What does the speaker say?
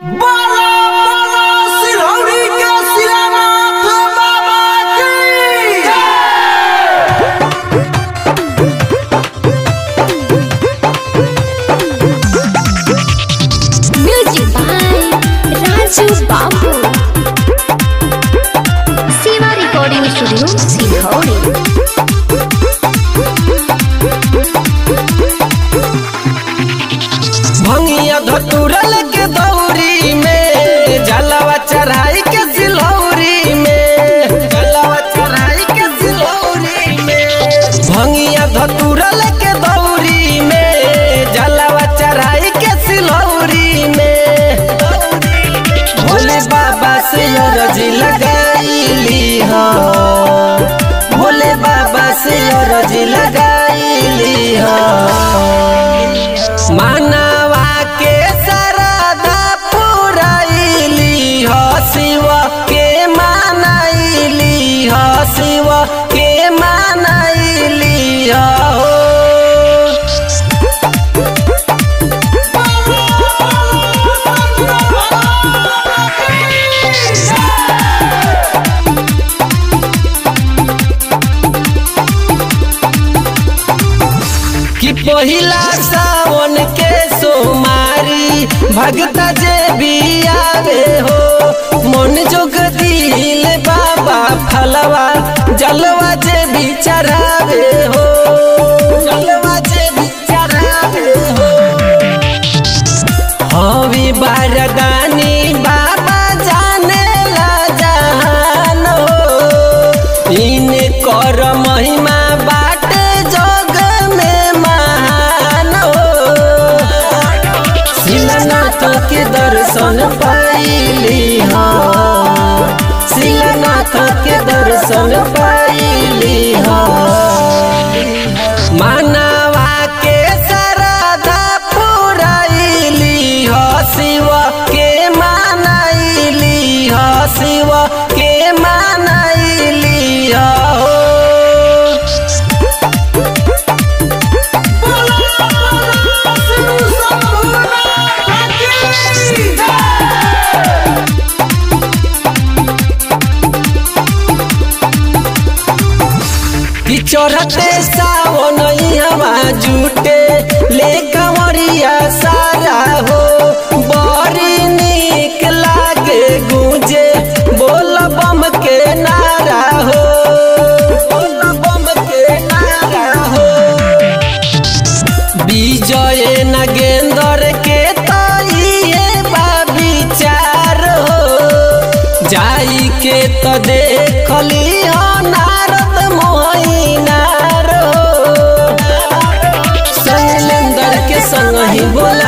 बोलो बोलो सिरौरी के सिरनाथ बाबा की Music by Raju Babu. Siva Recording Studio, Silhauri. भंगिया धतुरल के दौरी में जलवा चढ़ाई के सिलौरी में जलवा चढ़ाई के सिलौरी में भंगिया धतुरल के दौरी में जलवा चढ़ाई के सिलौरी में भोले बाबा से अरजी लगाईली हो भोले बाबा से अरजी लगाईली हो मानवा के सरदा पुराइली हो शिव के मानैली हो शिव के मानैली हो कि पहिला सावन के सोमारी भगता जे भी आवे हो मन जोग दिल बाबा फलवा जलवा जे भी चढ़ावे हो जलवा जे भी चढ़ावे हो हवी बारदानी बाबा जाने ला जहान हो इन कर महिमा बाटे जग में महान हो शिलानाथ के दर्शन पाइली हो शिलानाथ के दर्शन पाइली हो मानवा के सरदा पुराइली हो शिव के मानैली हो शिव के मानैली हो कि चढ़ते सावन हवा जुटे ले कंवरिया सारा हो बड़ी निक लागे गूंजे बोल बम के नारा हो बोल बम के नारा हो विजय नगेंद्र के तो ये बा विचार हो जाई के तो देखली हो नारद मोहिनार हो शैलेंद्र के संग ही बोला